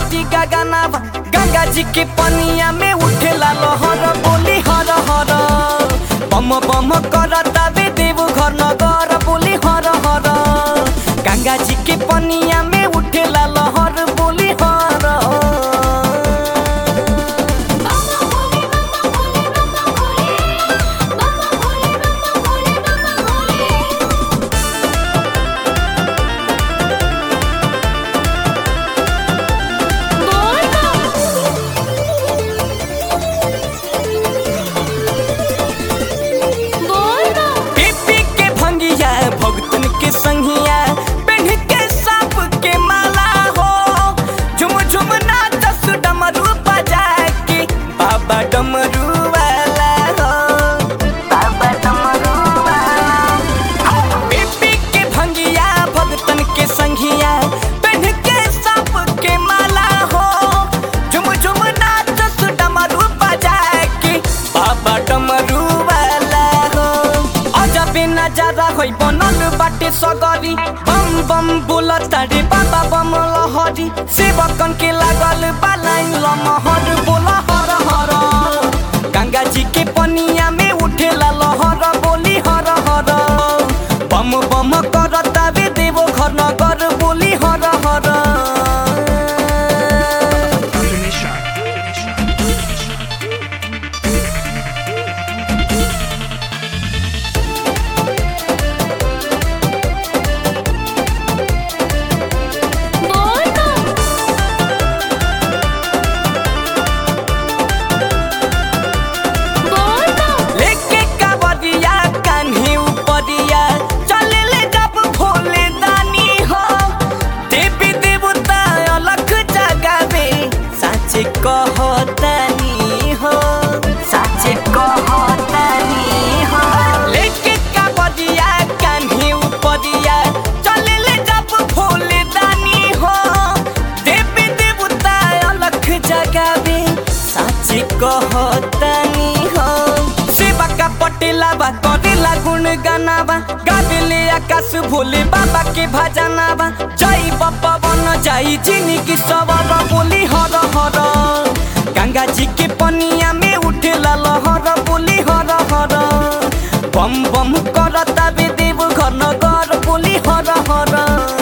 धरती गगनावा गंगा जी के पनिया में उठेला लहर बोली हर हर बम बम करता बे देव घर नगर बोली हर हर गंगा जी के पनिया में उठेला लहर बोली हर बाबा भोले बाबा भोले बाबा भोले बाबा भोले बाबा भोले बाबा भोले बोल बोल पी पी के भंगिया भगतन के संगिया पेढ़ के सांप के माला हो झुम झुम नाचस डमरू बजा के बाबा डमरू वाला हो बाबा डमरू वाला पी पी के भंगिया भगतन के संगिया पेढ़ के सांप के माला हो झुम झुम नाचस डमरू बजा के बाबा डमरू वाला हो अजबे नजारा होइ बनल बाटे सगरी बम बम बोलता रे बाबा बम लहरी सेवकन के लागल बालाइन लमहर बोला हर हर गंगा जी के पनिया में उठेला लहर बोली हर हर बम बम करता बे देवो घर नगर बोली हर हर बोल बोल लेके कावरिया कान्ही उपरिया चले ले जब भोले दानी हो देवी देवता अलग जगावे साचे कहतानी हो साचे कहतानी हो लेके कावरिया कान्ही उपरिया चले ले जब भोले दानी हो देवी देवता अलग जगावे साचे कहतानी हो सेवा का पटेला बा करेला गुण गानाबा गावेले आकाश भोले बाबा के भजनाबा जय बाबा बन जाई जिंदगी सवर बोली हर हर गंगा जी के पनिया में उठेला लहर बोली हर हर बम बम करता बे देव घर नगर बोली हर हर